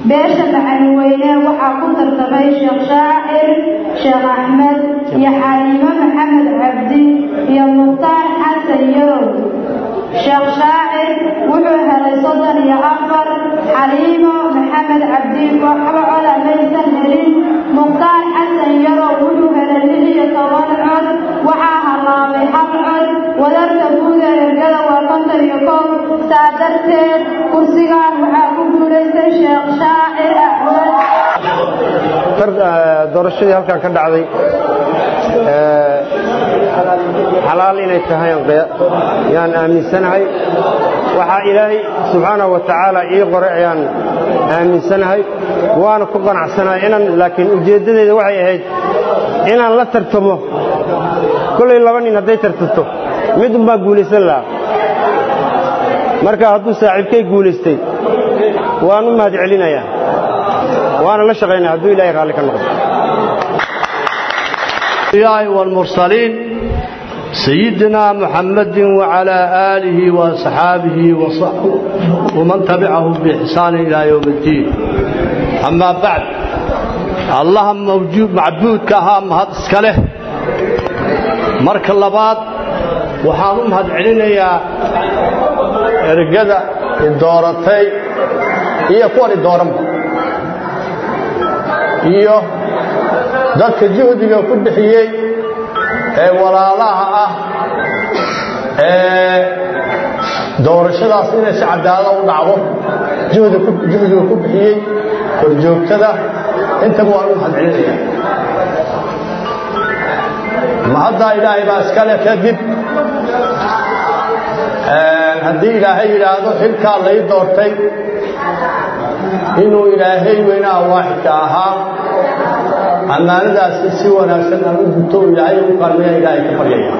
beesha macalinweyne waxaa ku tartamay sheekh shaacir sheekh axmed iyo xaliimo maxamed cabdi iyo mukhtaar xasan yarow sheekh shaacir wuxuu helay soddon iyo afar xaliimo maxamed cabdi waxba coda maysan helin mukhtaar xasan yarow wuxuu helay lix iyo toban cod waxaa halaabay hal cod wadarta guud ee ergada waa konton iyo kow saa darteed kursigan waxaa ku guulaystay sheekh shaacir axmed doorashadii halkan ka dhacday xalaal inay tahay yaan aaminsanahay waxaa ilaahay subxaanahu wa tacaala ii qoray ayaan aaminsanahay waana ku qanacsanahay inaan laakiin ujeeddadeeda waxay ahayd inaan la tartamo kollay laba nin hadday tartanto mid unbaa guulaysan lahaa marka hadduu saaxiibkay guulaystay waan u mahad celinayaa waana la shaqaynaa hadduu ilahay raalli ka noqdo والمرسلين سيدنا محمد وعلى آله وصحابه وصحبه ومن تبعهم بإحسان إلى يوم الدين أما بعد اللهم موجود معبود كهام هذا اسكاله مرك اللبات وحانم هاد علينا يا رجدا الدورتي هي كون الدورم iyo dadka juhdiga ku bixiyey ee walaalaha ah ee doorashadaas inay si cadaalada u dhacdo juhdiga ku bixiyey horjoogtada intaba waan u mahadcelinaya mahaddaa ilaahay baa iskale kadib haddii ilaahay yidhaahdo xilkaa lay doortay inuu ilaahay weynaha waaxidka ahaa ammaanadaasi si wanaagsan aan u guto ilaahay u kaalmeeya ilaahay ka baryaya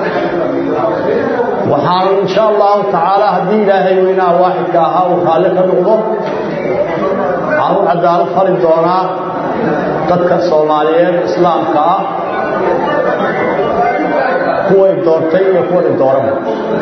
waxaan insha allahu tacaala haddii ilaahay weynaha waaxidka ahaa uu raalli ka noqdo waxaan u cadaalad fali doonaa dadka soomaaliyeed islaamka ah kuway doortay iyo kuwani dooranba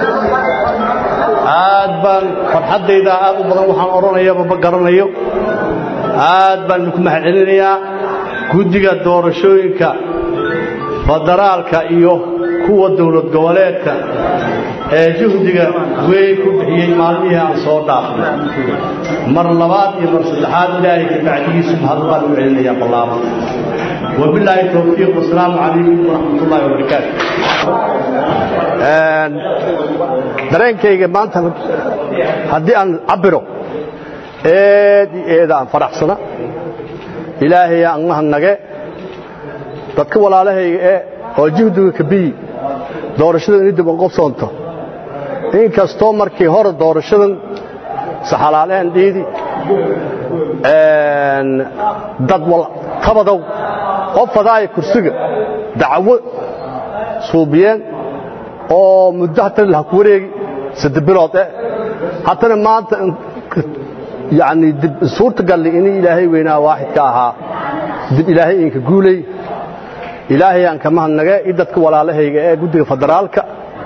aad baan farxaddayda aad u badan waxaan odhanayaba ma garanayo aad baan idinku mahad celinayaa guddiga doorashooyinka federaalka iyo kuwa dowlad goboleedka ee juhdiga weyn ku bixiyey maalmihii aan soo dhaafnay mar labaad iyo mar saddexaad ilaahay ka bacdigiisu mahad baan u celinayaa ballaaba wabilaahi towfiiq wasalaamu calaykum waraxmat ullahi wabarakaatu dareenkayga maanta haddii aan cabiro eed iyo eeda aan faraxsana ilaahay aan mahadnage dadka walaalahayga ee oo juhdiga kabiyi doorashadan ini dib u qabsoonto inkastoo markii hore doorashadan saxalaaleen dhiidi dad tabadow qof fadaaya kursiga dacwo suubiyeen oo muddo hatana laha ku wareegi saddex bilood eh haddana maanta yani dib suurta galli in ilaahay weynaa waaxidka ahaa dib ilaahay inka guulay ilaahay aan ka mahadnage i dadka walaalahayga ee guddiga federaalka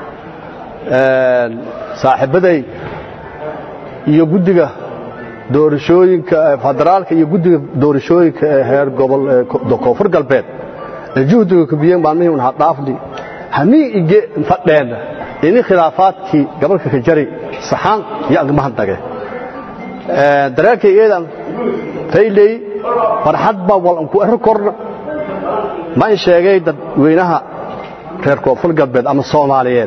saaxiibaday iyo guddiga doorashooyinka federaalka iyo guddiga doorashooyinka ee heer gobol ee koonfur galbeed ee juhdiga kubiyeen maalmihii un hadhaafni hamii ige fadheena ini khilaafaadkii gabalka ka jari saxaan iyo aan mahadnage dareenkay eedan fayley farxad baa walan ku ero korna ma in sheegay dadweynaha reer koonfur galbeed ama soomaaliyeed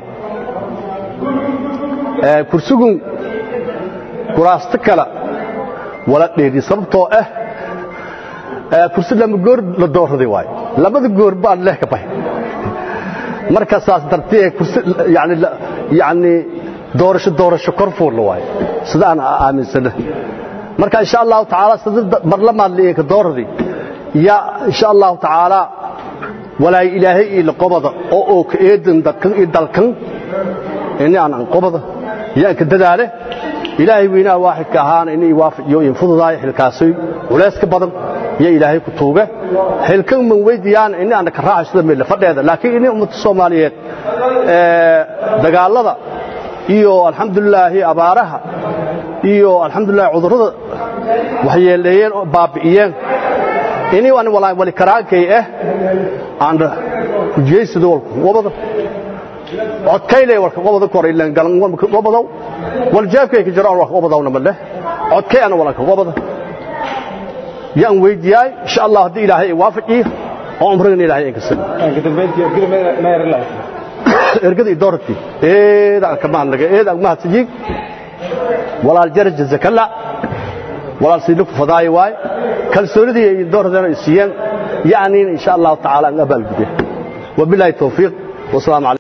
kursigun kuraasto kale wala dheeri sababtoo ah kursi lama goor la doorraday waayo labada goor baan leh ka bahay marka saas dartee kursi yani yani doorasho doorasho korfuul waayo sida aan aaminsana marka insha allahu tacaala sida barlamaad ka doorraday ya insha allahu tacaala walaay ilaahay ila qobada oo oo ka eedan dadkan iyo dalkan ini aan qobada yaa ka dadaale ilaahay weynaa waaxidka ahaana inay waafajiyo in fududaay xilkaasay culeys ka badan iyo ilaahay ku tuuga xilkan man weydiyaan in aan ka raaxay sida meel fadheeda laakiin in ummadda Soomaaliyeed ee dagaalada iyo alxamdulillah abaaraha iyo alxamdulillah cudurrada waxyeeleeyeen oo baabi'iyeen inii aan walaa wali karaakay ah aan ujeysado walku wabada codkayle walka wabada koray leen galan wabada wal jeefkay ka jiro walka wabadawna ma leh codkay ana walka wabada yaan weydiiyay insha Allah hadii ilaahay waafaqiyo oo umrigan ilaahay ay ka sii ergada idorti eeda ka maanaga eeda ma hatijig walaal jaraj zakalla walaal sidoo fadaay waay kalsoonidii ay doordan siiyeen yaani insha Allah taala an abal gudiyo wabillahi tawfiq wa salaamu